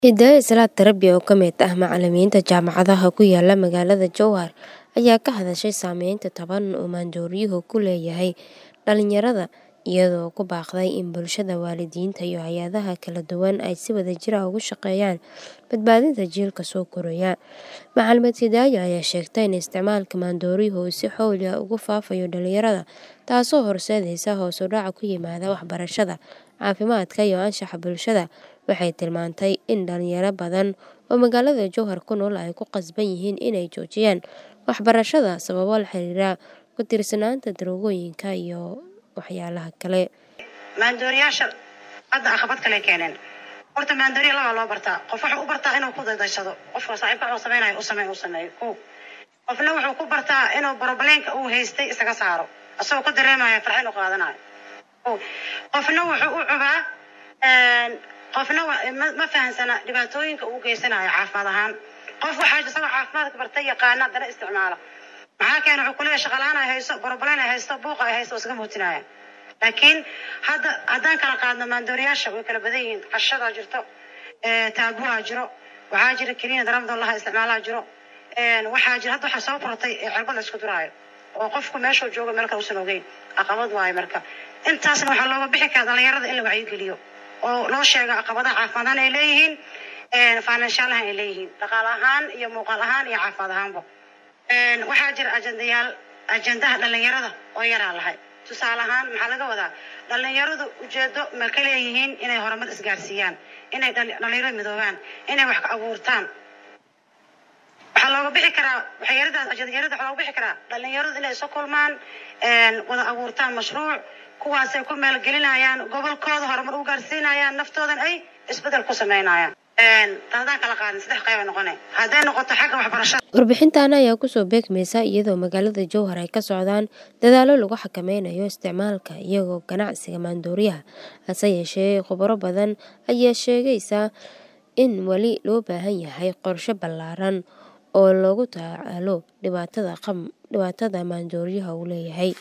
Hiddaye Salaad Tarabi oo ka mid ah macallimiinta jaamacadaha ku yaala magaalada Jowhar ayaa ka hadashay saameynta taban uu maandooriyuhu ku leeyahay dhalinyarada iyadoo ku baaqday in bulshada, waalidiinta iyo hay'adaha kala duwan ay si wadajir ah uga shaqeeyaan badbaadinta jiilka soo koraya. Macallimad Hiddaye ayaa sheegtay in isticmaalka maandooriyuhu uu si xawli ah ugu faafayo dhalinyarada, taasoo horseedaysa hoos u dhac ku yimaada waxbarashada, caafimaadka iyo anshaxa bulshada. Waxay tilmaantay in dhalinyaro badan oo magaalada Jowhar ku nool ay ku qasban yihiin inay joojiyaan waxbarashada sababo la xiriira ku tiirsanaanta daroogooyinka iyo waxyaalaha kale. maandooriyaasha hadda caqabad kale keeneen horta maandooriya labaa loo bartaa qof wuxuu u bartaa inuu ku dadaysado qofka saaxiibka wuxuu samaynayo u sameeyo u sameeyo ko qofna wuxuu ku bartaa inuu probleenka uu haystay isaga saaro asagoo ku dareemaya farxin u qaadanayo ko qofna wuxuu u cubaa qofna wa- ma ma fahansana dhibaatooyinka uu geysanayo caafimaad ahaan qof waxaa isagoo caafimaadka bartay yaqaana haddana isticmaala maxaa keena wuxuu kuleeyahay shaqalaan ay haysto borobaleen ay haysto buuqa ay haysto oo iskaga muujinaya laakiin hadda haddaan kala qaadno maandooriyaasha way kala badan yihiin qashadaa jirto ee, taabuwaa jiro waxaa jira keliya daramdo laha isticmaalaa jiro een, waxaa jira hadda waxaa soo kortay ee cirbad la isku duraayo oo qofku meeshuu joogo meel kale usan ogeyn caqabad waayo marka intaasna waxaa looga bixi karaa dhalinyarada in la wacyigeliyo oo loo sheego caqabadaha caafimaad ahaan ay leeyihiin financial ahaan ay leeyihiin dhaqaale ahaan iyo muuqaal ahaan iyo caafimaad ahaanba Een, waxaa jira ajendayaal ajendaha dhalinyarada oo yaraa lahay tusaale ahaan maxaa laga wadaa dhalinyaradu ujeedo ma ka leeyihiin inay horumar isgaarsiiyaan inay dhali- dhalinyaro midoobaan inay wax ka abuurtaan waxaa looga bixi karaa waxyaradaas ajendayaarada waxaa looga bixi karaa dhalinyaradu inay isu kulmaan een, wada abuurtaan mashruuc kuwaasay ku maalgelinayaan gobolkooda horumar u gaarsiinayaan naftoodan ay isbedel ku sameynayaan Een, haddaan kala qaadin saddex qayb ay noqonay hadday noqoto xagga waxbarashada Warbixintan ayaa kusoo beegmaysa iyadoo magaalada Jowhar ay ka socdaan dadaallo lagu xakameynayo isticmaalka iyagoo ganacsiga maandooriyaha. Hase yeeshee, khubaro badan ayaa sheegaysa in weli loo baahan yahay qorshe ballaaran oo loogu tacaalo dhibaatada qam- dhibaatada maandooriyaha uu leeyahay.